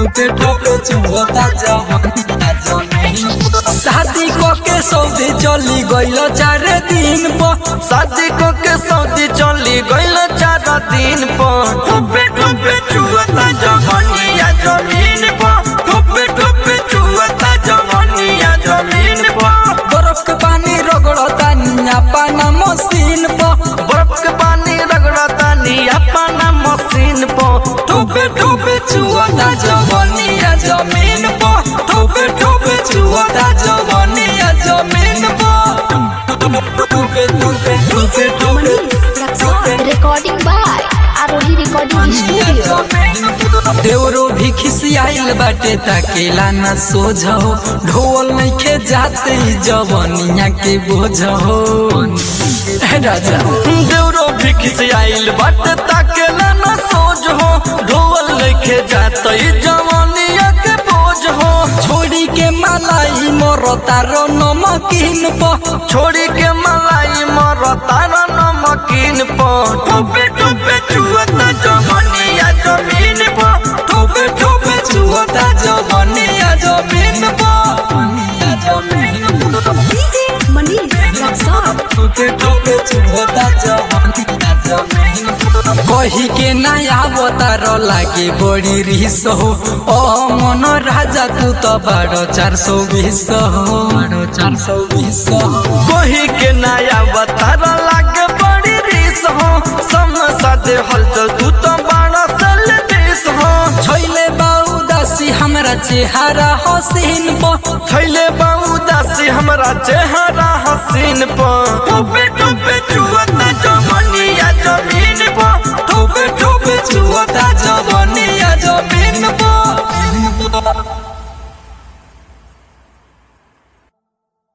टूटे टूटे चुहता जवानिया जमीन शादी को के सऊदी चली गइल चार दिन पर शादी को के सऊदी चली गइल चार दिन पर ठुपे ठुपे चुअता जवानिया जमीन पर ठुपे ठुपे चुअता जवानिया जमीन पर बर्फ के पानी रगड़ता निया पाना मशीन पर बर्फ के पानी रगड़ता नी अपना मशीन पर टूपे टूपे चुहता जवानिया जमीन पर टूपे टूपे चुहता जवानिया जमीन पर टूपे टूपे टूपे टूपे Recording by Arohi Recording Studio. देवरो भी खिसियाइल बाटे ताकेला न सोझो ढोल नइखे जाते ई जवनिया के बोझो हे राजा देवरो भी खिसियाइल बट ताकेला न सोज हो ढोल लेके जात ई जवानिया के बोझ हो छोड़ी के मलाई मरता रो नमकीन प छोड़ी के मलाई मरता न नमकीन पर ठुपे ठुपे चुअता जवानिया जमीन पर टोपे टोपे चुहता जवनिया जमीन प DJ Manish Raksar. टोपे टोपे चुहता जवनिया जमीन कही के नया अवतार लागे बड़ी रिस हो ओ मन राजा तू तो बारो चार सौ बीस हो बारो चार सौ बीस हो कोही के नया बतार लागे बड़ी रीस हो समसा दे हलचल तू तो बड़ा सल देश हो छैले बाऊ दासी हमरा चेहरा हसीन प छैले बाबू दासी हमरा चेहरा हसीन पर टोपे टोपे चुअता जवानिया जमीन पर टोपे टोपे चुहता जवनिया जमीन प